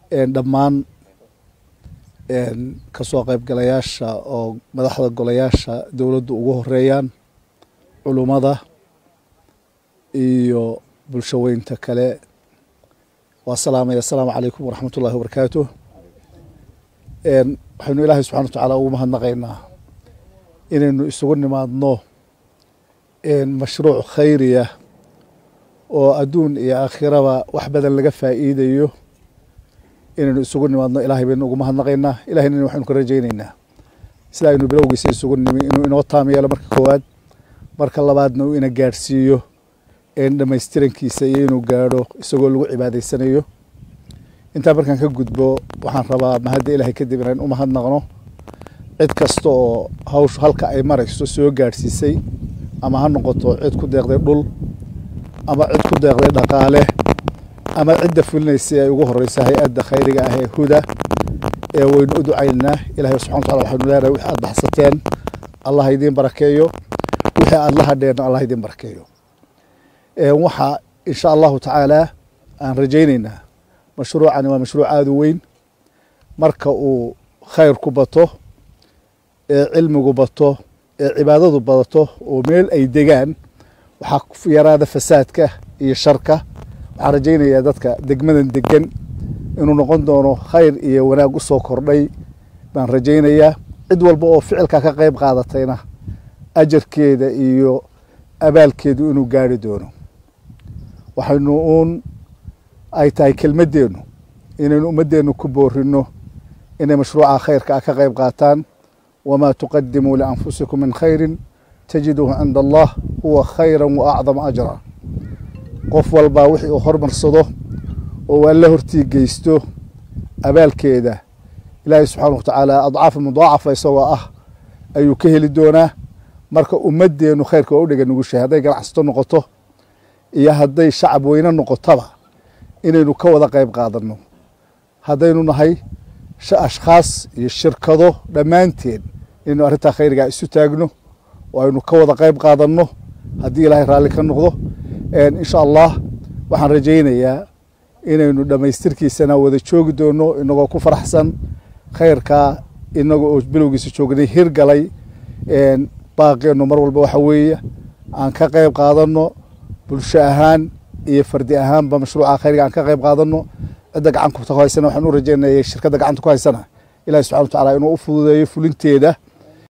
dhammaan kasoo qaybgalayaasha oo madaxda golayaasha dowladdu ugu horeeyaan culummada iyo bulsho weynta kale waa salaamaya asalaamu calaykum waraxmat ullahi wabarakaatu waxaynu ilaahay subxana wa tacaala ugu mahadnaqaynaa inaynu isugu nimaadno mashruuc khayriya oo adduun iyo aakhiraba wax badan laga faa'iidayo inaynu isugu nimaadno ilaahay baynu ugu mahadnaqaynaa ilahayna waxaynu ka rajaynaynaa sida aynu bilowgiisa isugu nimi inuu inoo taam yeelo marka koowaad marka labaadna uu ina gaadhsiiyo dhamaystirankiisa iyo inuu gaadho isagoo lagu cibaadaysanayo intaa markaan ka gudbo waxaan rabaa mahadda ilaahay kadib inaan u mahadnaqno cid kasta oo hawshu halka ay marayso soo gaadhsiisay ama ha noqoto cid ku deeqday dhul ama cid ku deeqday dhaqaale ama cidda fulinaysay ay ugu horeysa hay-adda khayriga ah ee huda ee waynu u ducaynaa ilahay subxana wataala waxaynu leenahay wixii aad baxsateen allah idiin barakeeyo wixii aad la hadheen allah idiin barakeeyo waxaa insha allahu tacaala aan rajaynaynaa mashruucani waa mashruuc aada u weyn marka uu khayrku bato ee cilmigu bato ee cibaadadu badato oo meel ay degaan waxaa yaraada fasaadka iyo sharka waxaan rajaynayaa dadka degmadan degan inuu noqon doono khayr iyo wanaag u soo kordhay baan rajaynayaa cid walba oo ficilka ka qayb qaadatayna ajarkeeda iyo abaalkeedu inuu gaari doono waxaynu uun ay tahay kelmaddeennu inaynu ummaddeennu ku boorino inay mashruuca khayrka ah ka qayb qaataan wamaa tuqadimuu lianfusikum min khayrin tajiduuhu cinda allah huwa khayra wa acdama ajra qof walbaa wixii uu hormarsado oo alla hortii geysto abaalkeeda ilaahay subxaana wa tacaala adcaafa mudaacafa isagoo ah ayuu ka heli doonaa marka ummaddeennu khayrka waa u dhega nugushahay hadday ganacsato noqoto iyo hadday shacab weyne noqotaba inaynu ka wada qayb qaadanno haddaynu nahay ashkhaas iyo shirkado dhammaanteen inaynu arrintaa khayrigaa isu taagno oo aynu ka wada qayb qaadanno haddii ilaahay raalli ka noqdo insha allah waxaan rajaynayaa inaynu dhammaystirkiisana wada joogi doonno inagoo ku faraxsan khayrkaa inaga oo bilowgiisa joognay hirgalay baaqeennu mar walba waxa weeye aan ka qayb qaadanno bulsho ahaan iyo fardi ahaanba mashruuca khayriga aan ka qayb qaadanno cidda gacanka ku haysana waxaan u rajaynaya shirkadda gacanta ku haysana ilahi subxana wa tacala inuu u fududeeyo fulinteeda